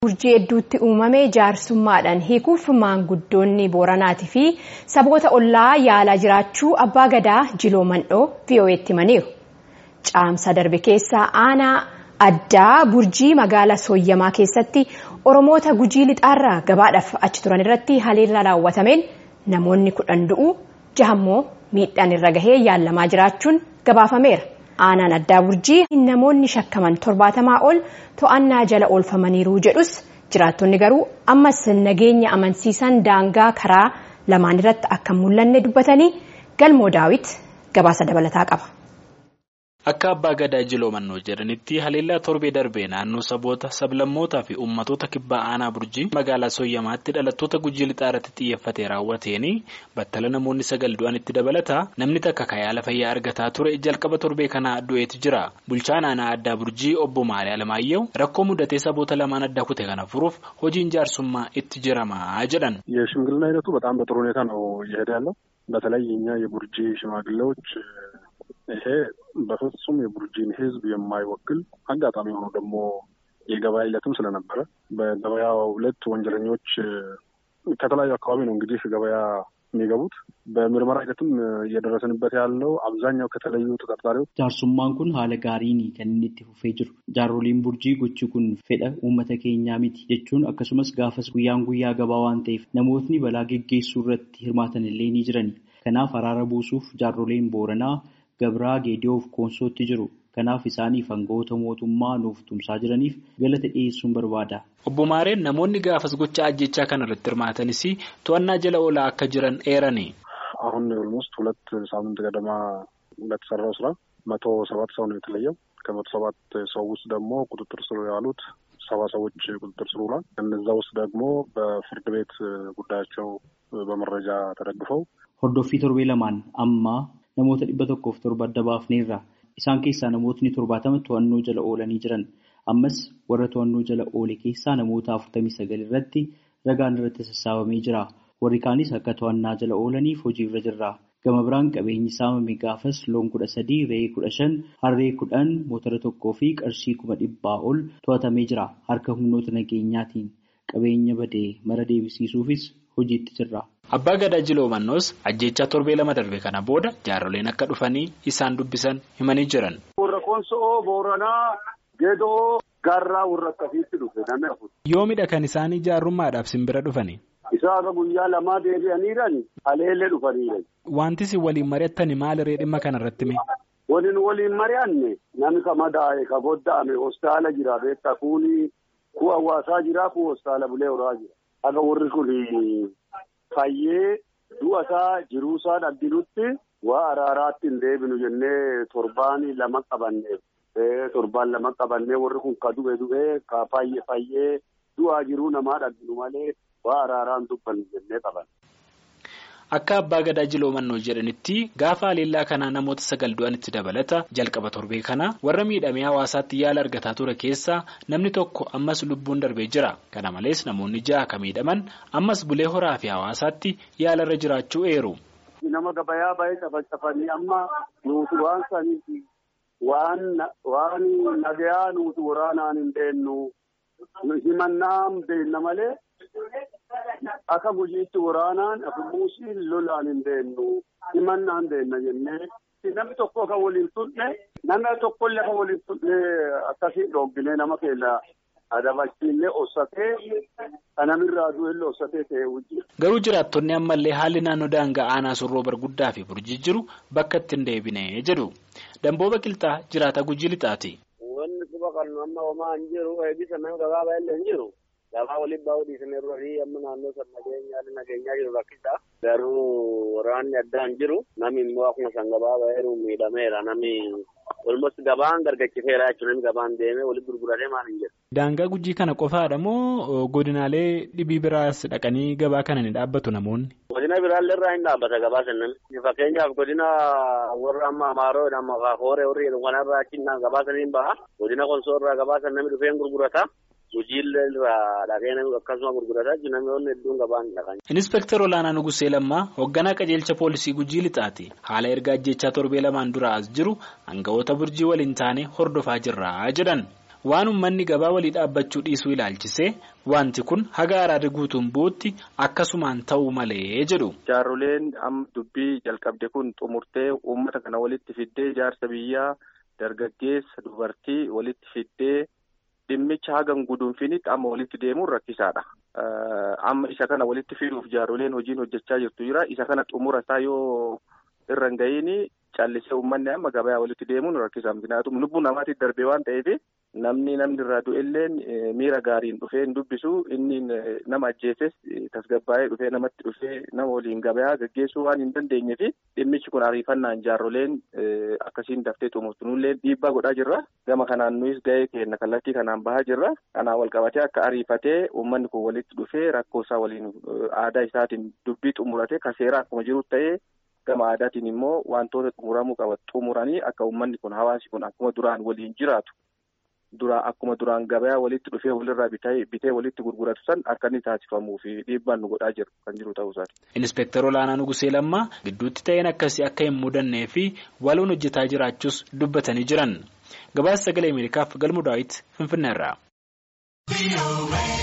Burjii hedduutti uumame jaarsummaadhaan hiikuuf maanguddoonni Booranaatii fi saboota ollaa yaalaa jiraachuu abbaa gadaa Jiloo Mandhoo VOA'tti himaniiru. Caamsa darbe keessa aanaa addaa Burjii magaalaa Sooyyamaa keessatti Oromoota Gujii lixaarraa gabaadhaaf achi turan irratti haleellaa raawwatameen namoonni kudhan du'uu jahammoo miidhaan irra gahee yaalamaa jiraachuun gabaafameera. aanaan addaa burjii namoonni shakkaman torbaatamaa ol to'annaa jala oolfamaniiru jedhus jiraattonni garuu ammas nageenya amansiisan daangaa karaa lamaan irratti akka mul'anne dubbatanii galmoo daawit gabaasa dabalataa qaba. Akka abbaa gadaa jiloo mannoo jedhanitti haleellaa torbee darbee naannoo saboota sablammootaa fi uummattoota kibbaa aanaa burjii magaalaa sooyyamaatti dhalattoota gujii lixaa irratti xiyyeeffatee raawwateen battala namoonni sagal du'an itti dabalata namni takka kayaala fayyaa argataa ture jalqaba torbee kanaa du'eetu jira bulchaan aanaa addaa burjii obbo Maalee Alamaayyoo rakkoo mudatee saboota lamaan adda kute kana furuuf hojiin jaarsummaa itti jiramaa jedhan. የሽምግልና ሂደቱ በጣም በጥሩ ሁኔታ ነው እየሄደ ያለው በተለይ የኛ የቡርጂ ሽማግሌዎች ይሄ በፍጹም የቡርጂን ሕዝብ የማይወክል አጋጣሚ ሆኖ ደግሞ የገበያ ዕለትም ስለነበረ በገበያው ዕለት ወንጀለኞች ከተለያዩ አካባቢ ነው እንግዲህ ገበያ የሚገቡት በምርመራ ሂደትም እየደረስንበት ያለው አብዛኛው ከተለዩ ተጠርጣሪዎች jaarsummaan kun haala gaariin kan inni itti fufee jiru jaaroliin burjii gochi kun fedha uummata keenyaa miti jechuun akkasumas gaafas guyyaan guyyaa gabaa waan ta'eef namootni balaa geggeessuu irratti hirmaatan illee ni jirani kanaaf araara buusuuf jaaroliin booranaa gabraa geediyoof koonsootti jiru kanaaf isaaniif aangawoota mootummaa nuuf tumsaa jiraniif galata dhiyeessuun barbaada. Obbo Maareen namoonni gaafas gocha ajjechaa kana irratti hirmaatanis to'annaa jala oolaa akka jiran eerani. አሁን ኦልሞስት ሁለት ሳምንት ገደማ በተሰራው ስራ መቶ ሰባት ሰው ነው የተለየው። ከመቶ ሰባት ሰው ውስጥ ደግሞ ቁጥጥር ስር ያሉት ሰባ ሰዎች ቁጥጥር ስር ውሏል። እነዛ ውስጥ ደግሞ በፍርድ ቤት ጉዳያቸው በመረጃ ተደግፈው Hordoffii torbee lamaan amma namoota dhibba tokkoof torba adda baafneerra. Isaan keessaa namootni torbaatama to'annoo jala oolanii jiran. Ammas warra to'annoo jala oole keessaa namoota afurtamii sagal irratti ragaan irratti sassaabamee jira. Warri kaanis akka to'annaa jala oolaniif hojiirra jirra. Gama biraan qabeenyi saamame gaafas loon kudha sadii, re'ee kudha shan, harree kudhan, motora tokkoo fi qarshii kuma dhibbaa ol to'atamee jira. Harka humnoota nageenyaatiin qabeenya badee mara deebisiisuufis hojiitti jirra. Abbaa Gadaa Jiloo Mannoos ajjechaa torbee lama darbe kana booda jaaroleen akka dhufanii isaan dubbisan himanii jiran. Warra Koonsoo, Booranaa, Geedoo, Gaarraa warra akkasiitti dhufe namni afur. Yoomidha kan isaanii jaarrummaadhaaf simbira dhufani. Isaan guyyaa lamaa deebi'aniiran haleellee dhufaniiran. Wanti isin waliin mari'attani maalirree dhimma kanarratti mee? Waliin waliin mari'anne namni ka madaa'e ka bodda'ame hospitaala jira beektaa kuuni ku hawaasaa jira ku hospitaala bulee horaa jira. Akka warri kun fayyee du'a isaa jiruu isaa dhagginutti waa araaraatti hin deebinu jennee torbaan lama qabanne. Torbaan lama qabannee warri kun ka du'e du'e ka fayyee fayyee du'aa jiruu namaa dhagginu malee waa araaraan dubbannu jennee qaban. Akka abbaa gadaa jiloo mannoo jedhanitti gaafa haleellaa kanaa namoota sagal du'anitti dabalata jalqaba torbee kana warra miidhamee hawaasaatti yaala argataa ture keessaa namni tokko ammas lubbuun darbee jira. Kana malees namoonni ja'a akka miidhaman ammas bulee horaa fi hawaasaatti yaala irra jiraachuu eeru. Nama gabayaa baay'ee cafacafanii amma nuti waan saniiti waan nagayaa nuti waraanaan hin deennu himannaan beenna malee. Akka gujiitti waraanaan afumuusiin lolaan hin deennu himannaan deenna jennee namni tokko kan waliin tunne namni tokkollee kan waliin tunne akkasii dhoobbilee nama keenya adabachiillee ossatee kanamirraa du'ellee ossatee ta'ee hojii. Garuu jiraattonni ammallee haalli naannoo daangaa aanaa surroo barguddaa fi burjii jiru bakka itti hin deebine jedhu. Dambooba Qilxaa jiraata gujii lixaati. Wanni quba qabnu amma homaa hin jiru eebbisa nama gabaabaa illee hin jiru. Gabaa waliin baa'uu dhiisanii irra fi amma naannoo sana nageenyaa nageenyaa jiru rakkisa. Garuu waraanni addaa hin jiru. Namni immoo akkuma san gabaa baay'ee miidhameera. Namni olmost gabaan gargachiseera jechuun namni gabaan deemee walitti gurguratee maal hin jiru. Daangaa gujii kana qofaadha moo godinaalee dhibii biraas dhaqanii gabaa kana ni dhaabbatu namoonni? Godina biraallee irraa hin dhaabbata gabaa sannan. Fakkeenyaaf godina warra amma Amaaroo amma Hooree warri jedhu kanarraa achi gabaa saniin baha. Godina Konsoo irraa gabaa san namni dhufee gurgurata. Hojiilee irraa dhagee namni akkasuma gurgurataa jiru namoonni hedduun gabaan dhaqan. Inspektar Olaanaa Nugusee Lammaa hoogganaa qajeelcha poolisii Gujii Lixaati. Haala ergaa ajjechaa torbee lamaan dura as jiru aangawoota burjii waliin taane hordofaa jirra jedhan. waan uummanni gabaa walii dhaabbachuu dhiisuu ilaalchisee wanti kun haga araarri guutuun bu'utti akkasumaan ta'uu malee jedhu. Jaarroleen amma dubbii jalqabde kun xumurtee uummata kana walitti fiddee jaarsa biyyaa dargaggeessa dubartii walitti fiddee dhimmicha hagan guduunfinitti amma walitti deemuun rakkisaadha. Amma isa kana walitti fiduuf jaarroleen hojiin hojjechaa jirtu jira. Isa kana xumura isaa yoo irra hin ga'iin callisee uummanni amma gabayaa walitti deemuun rakkisa. Kanaafuu lubbuu namaatiif darbee waan ta'eef namni namni irraa du'elleen miira gaariin dhufee hin dubbisu inni nama ajjeeses tasgabbaa'ee dhufee namatti dhufee nama waliin gabayaa gaggeessuu waan hin dandeenye fi dhimmichi kun ariifannaan jaarroleen akkasiin daftee xumurtu nullee dhiibbaa godhaa jirra. Gama kanaan nuyis gahee keenya kallattii kanaan bahaa jirra. Kanaan wal qabatee akka ariifatee uummanni kun walitti dhufee rakkoo isaa waliin aadaa isaatiin dubbii xumuratee kan seeraa akkuma jiru ta'ee gama aadaatiin immoo wantoota xumuramuu qaban xumuranii akka uummanni kun hawaasi kun akkuma duraan waliin jiraatu. Duraa akkuma duraan gabayaa walitti dhufee walirraa bitee walitti gurguratu san akka inni taasifamuu fi dhiibbaan nu godhaa jiru kan jiru ta'uu isaati. Inspektar Olaanaa Nugusee Lammaa gidduutti ta'een akkasii akka hin mudannee fi waloon hojjetaa jiraachuus dubbatanii jiran. Gabaasa sagalee Ameerikaaf galmu daawwiti Finfinneerraa.